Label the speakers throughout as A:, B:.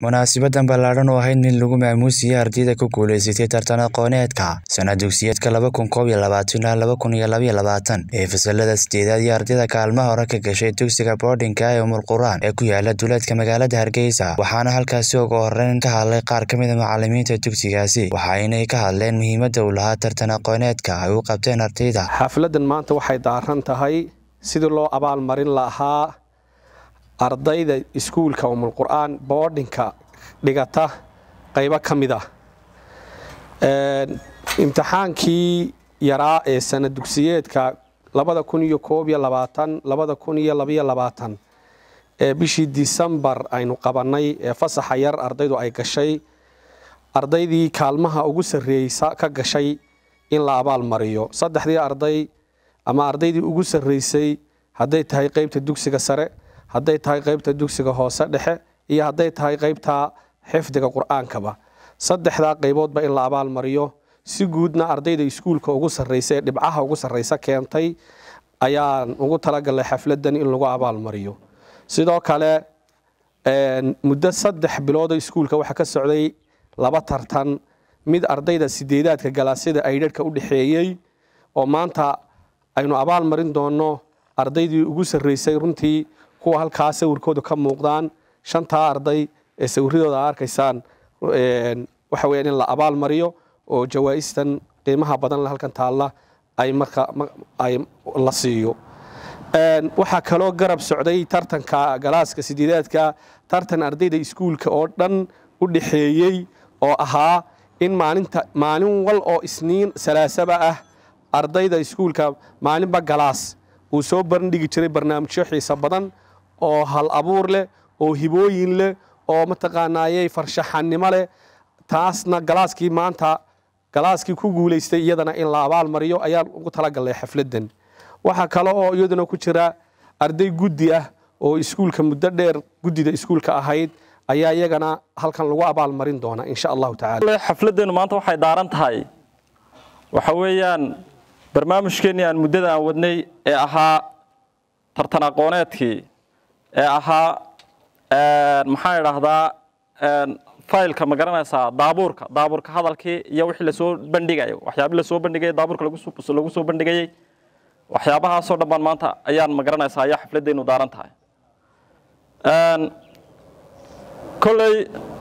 A: munaasibadan ballaadhan oo ahayd mid lagu maamuusiyey ardayda ku guulaysatay tartan aqooneedka sana dugsiyeedka laba kun koob iyo labaatan ilaa laba kun iyo labaiyo labaatan ee fasalada sideedaad iyo ardayda kaalmaha hore ka gashay dugsiga boardinka ee umul quraan ee ku yaala duleedka magaalada hargeysa waxaana halkaasi ugu horeyn ka hadlay qaar ka mid a macalimiinta dugsigaasi waxaynay ka hadleen muhiimadda uu lahaa tartan aqooneedka ay u qabteen ardayda
B: xafladan maanta waxay daaran tahay sidii loo abaalmarin lahaa ardayda iskuulka umul qur'aan boodhinka dhigata qaybo ka mid ah imtixaankii yaraa ee sana dugsiyeedka labada kun iyo koob iyo labaatan labada kun iyo labaiyo labaatan ee bishii disembar aynu qabannay ee fasaxa yar ardaydu ay gashay ardaydii kaalmaha ugu sarreeysa ka gashay in la abaal mariyo saddexdii arday ama ardaydii ugu sarreysay hadday tahay qaybta dugsiga sare hadday tahay qaybta dugsiga hoose dhexe iyo hadday tahay qaybta xifdiga qur-aankaba saddexdaa qayboodba in la abaal mariyo si guudna ardayda iskuulka ugu sarreysa ee dhibcaha ugu sarreysa keentay ayaan ugu talagalay xafladan in lagu abaal mariyo sidoo kale muddo saddex biloodo iskuulka waxaa ka socday laba tartan mid ardayda sideedaadka galaasyada aydharhka u dhexeeyey oo maanta aynu abaal marin doono ardaydii ugu sarreysay runtii kuwa halkaa sawirkooda ka muuqdaan shantaa arday ee sawiradooda a arkaysaan waxa weya in la abaal mariyo oo jawaa-istan qiimaha badan halkan taalla ay marka ay la siiyo waxaa kaloo garab socday tartanka galaaska sideedaadka tartan ardayda iskuulka oo dhan u dhexeeyey oo ahaa in maalinta maalin wal oo isniin salaasaba ah ardayda iskuulka maalinba galaas uu soo bandhigi jiray barnaamijyo xiisa badan oo hal abuur leh oo hibooyin leh oo mataqaanaayey farshaxannimo leh taasna galaaskii maanta galaaskii ku guulaystay iyadana in la abaal mariyo ayaan ugu talagalnay xafladan waxaa kale oo iyaduna ku jira arday guddi ah oo iskuulka muddo dheer guddida iskuulka ahayd ayaa iyagana halkan lagu abaal marin doona insha allahu tacala
C: xafladeenu maanta waxay daaran tahay waxa weeyaan barnaamijkeennii aan muddada aan wadnay ee ahaa tartan aqooneedkii ee ahaa maxaan idhaahdaa faylka ma garanaysaa daabuurka daabuurka hadalkii iyo wixii lasoo bandhigayo waxyaabii lasoo bandhigayay daabuurka lagu soo bandhigayey waxyaabahaasoo dhan baan maanta ayaan ma garanaysaa ayaa xafladdeenu daaran tahay kolley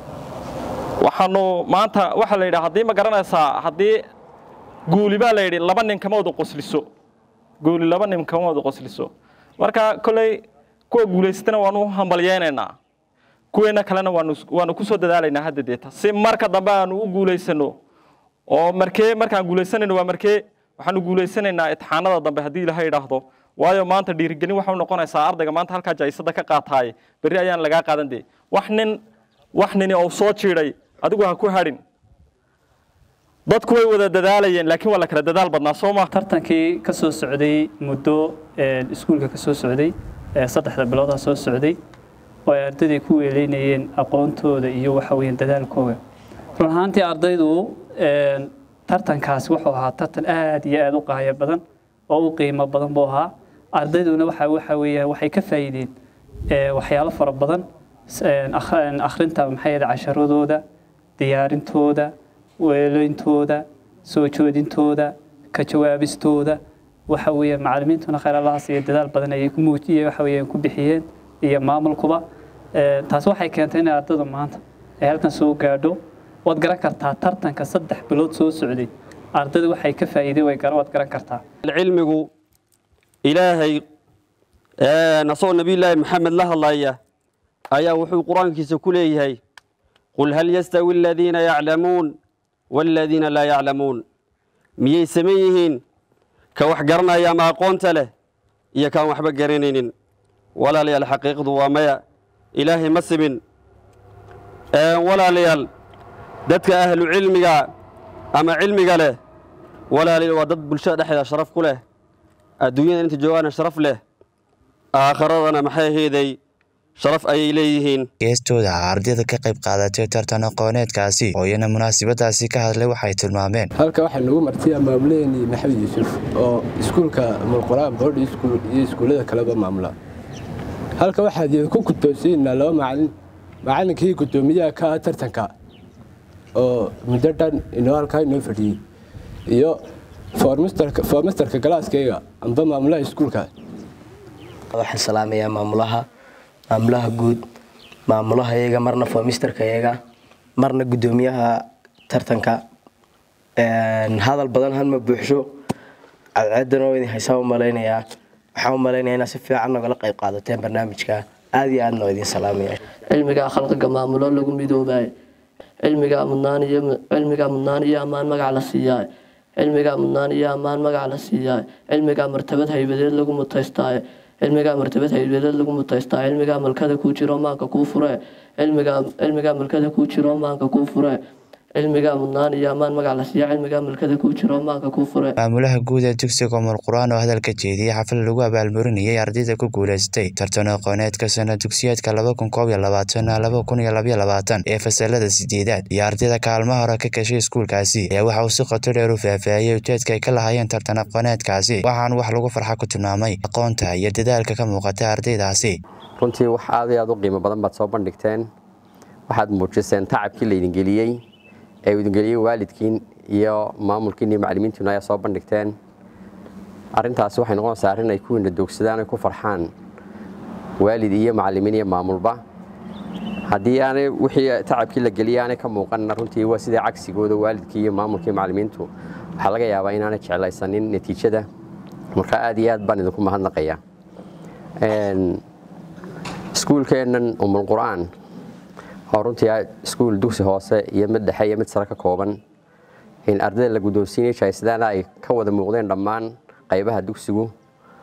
C: waxaanu maanta waxaa la yidhi haddii ma garanaysaa haddii guuli baa la yidhi laba nin kama wada qosliso guuli laba nin kama wada qosliso marka kolley kuwa guulaystana waanu hambalyeynaynaa kuweenna kalena waanu ku soo dadaalaynaa hadda deeta si marka dambe aanu u guulaysano oo markee markaan guulaysanayno waa markee waxaanu guulaysanaynaa itixaanada dambe haddii ilaha idhaahdo waayo maanta dhiirigelin waxay noqonaysaa ardayga maanta halkaa jaisada ka qaataay berri ayaan lagaa qaadan dee wax nin wax nini oo soo jiiday adigu ha ku hadhin dadku way wada dadaalayeen laakiin waa la kala dadaal badnaa soo ma
D: tartankii ka soo socday muddo iskuulka ka soo socday saddexda biloodaa soo socday oo ay ardayday ku weeleynayeen aqoontooda iyo waxa weeyaan dadaalkooda run ahaantii ardaydu tartankaasi wuxuu ahaa tartan aad iyo aad u qaayo badan oo u qiimo badan buu ahaa ardayduna waxa waxa weeyaan waxay ka faa'iideen waxyaalo fara badan akhrinta maxay ahayd casharadooda diyaarintooda weeleyntooda soo joodintooda ka jawaabistooda waxa weeyaan macallimiintuna khayr allahaas iyo dadaal badan ayay ku muujiyeen waxa weeyaan ku bixiyeen iyo maamulkuba taasi waxay keentay inay ardaydu maanta ay halkan soo gaadho waad garan kartaa tartanka saddex bilood soo socday ardaydu waxay ka faa'iiday way garan waad garan kartaa
E: cilmigu ilaahay asagoo nabiyullaahi maxamed la hadlaya ayaa wuxuu qur-aankiisa ku leeyahay qul hal yastawi aladiina yaclamuun waaladiina laa yaclamuun miyay saman yihiin ka wax garanaya ama aqoonta leh iyo kaan waxba garanaynin walaalayaal xaqiiqdu waa maya ilaahay ma simin walaalayaal dadka ahlu cilmiga ama cilmiga leh walaalayaal waa dad bulshada dhexdeeda sharaf ku leh adduunyada inta joogaana sharaf leh aakhiradana maxay aheeday sharaf ayay leeyihiin
A: geestooda ardayda ka qayb qaadatay tartan aqooneedkaasi oo iyana munaasabadaasi ka hadlay waxay tilmaameen
F: halka waxaa nagu martay maamulaheenii maxamed yuusuf oo iskuulka mulquraan boodhi iyo iskuullada kaleba maamula halka waxaad ku kutoosaynaa laba macalin macallinkii guddoomiyaha ka tartanka oo muddo dhan inoo halkaa inoo fadhiyey iyo foormasterka galaaskayga amba maamulaha iskuulka
G: waxaan salaamayaa maamulaha maamulaha guud maamulaha iyaga marna foormisterka iyaga marna guddoomiyaha tartanka hadal badan halma buuxsho cadceedan oo idin haysaa u malaynayaa waxaan u malaynayaa inaad si fiican nogala qayb qaadateen barnaamijka aada iyo aadna oo idin salaamaya
H: cilmigaa khalqiga maamulo lagu midoobaaye cilmigaa mudnaan iyo cilmigaa mudnaan iyo ammaan magac la siiyaa cilmigaa mudnaan iyo ammaan magac la siiyaa cilmigaa martabad haybadeed lagu mutaystaaye cilmigaa martabad haybadeed lagu mutaystaa cilmigaa malkada kuu jiro maanka kuu fure cilmigaa cilmigaa malkada kuu jiro maanka kuu fure cilmigaa mudnaan iyo ammaan magac la siiya cilmigaa malkada kuu jiro maanka kuu fure
A: maamulaha guud ee dugsiga umul qur-aan oo hadalka jeediyey xaflad lagu abaalmarinayay ardayda ku guuleystay tartan aqooneedka sana dugsiyeedka laba kun koob iyo labaatan laba kun iyo labaiyo labaatan ee fasalada sideedaad iyo ardayda kaalmaha hore ka gashay iskuulkaasi ayaa waxa uu si qoto dheer u faahfaahiyey ujeedka ay ka lahaayeen tartan aqooneedkaasi waxaan wax lagu farxa ku tilmaamay aqoonta iyo dadaalka ka muuqata ardaydaasi
I: runtii wax aad iyo aad u qiimo badan baad soo bandhigteen waxaad muujiseen tacabkii laydin geliyey ee idin geliyey waalidkiin iyo maamulkiin iyo macallimiintiinu ayaa soo bandhigteen arrintaasi waxay noqonaysaa arrin ay kuwiina doogsadaan ay ku farxaan waalid iyo macallimiin iyo maamulba haddii aanay wixii tacabkii la geliyay aanay ka muuqanna runtii waa sidai cagsigooda waalidkii iyo maamulkii macallimiintu waxaa laga yaabaa inaanay jeclaysanin natiijada marka aad iyo aad baan idinku mahadnaqaya iskuulkeennan umul qur-aan oo runtii iskuul dugsi hoose iyo mid dhexe iyo mid sare ka kooban in ardayda la guddoonsiinay jaysidaana ay ka wada muuqdeen dhammaan qaybaha dugsigu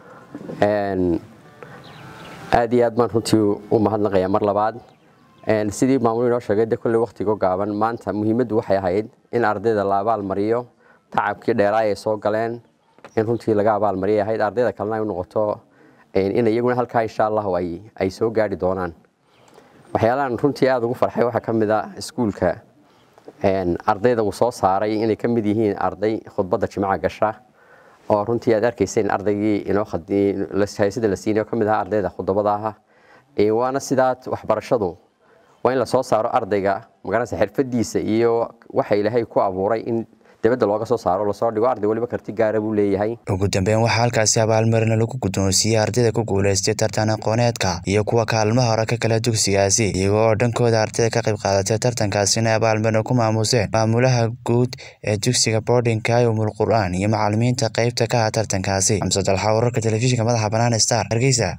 I: aad iyo aad baan runtii u mahadnaqayaa mar labaad sidii maamul inoo sheegay de kolley wakhtigo gaaban maanta muhiimaddu waxay ahayd in ardayda la abaalmariyo tacabkii dheeraay ay soo galeen in runtii laga abaalmariyay ahayd ardayda kalena ay u noqoto in iyaguna halkaa insha allahu ay soo gaari doonaan waxyaalahan runtii aada ugu farxay waxaa ka mid a iskuulka ardayda uu soo saaray inay ka mid yihiin arday khudbadda jimca gasha oo runtii aad arkayseen ardaygii inoohaysada la siinay oo ka mid ahaa ardayda khudbada aha waana sidaa waxbarashadu waa in lasoo saaro ardayga magaranaysa xirfadiisa iyo waxa ilaahay ku abuuray in dibadda looga soo saaro lasoo dhigo arday waliba karti gaara buu leeyahay
A: ugu dambeyn waxaa halkaasi abaalmarina lagu guddoonsiiyey ardayda ku guulaystay tartan aqooneedka iyo kuwa kaalmaha hore ka kala dugsigaasi iyago oo dhankooda ardayda ka qayb qaadatay tartankaasina abaalmarina ku maamuseen maamulaha guud ee dugsiga boardingka ee umul qur-aan iyo macallimiinta qaybta ka ah tartankaasi xamse dalxa wararka telefishinka madaxa bannaan star hargeysa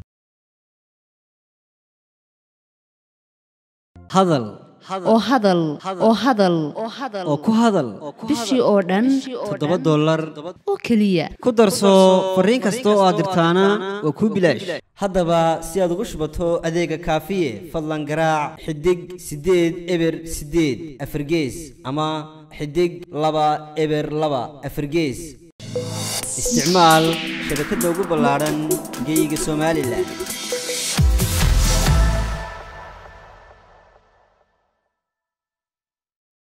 J: hadal oo hadal oo hadal oo ku hadal
K: bishii oo dhan
J: toddoba dollar
K: oo keliya
J: ku darso fariin kasta oo aad dirtaana waa kuu bilaash haddaba si aad ugu shubato adeega kaafiye fadlan garaac xidig siddeed eber siddeed afargees ama xidig laba eber laba afargees isticmaal shabakadda ugu ballaadhan geyga somalilan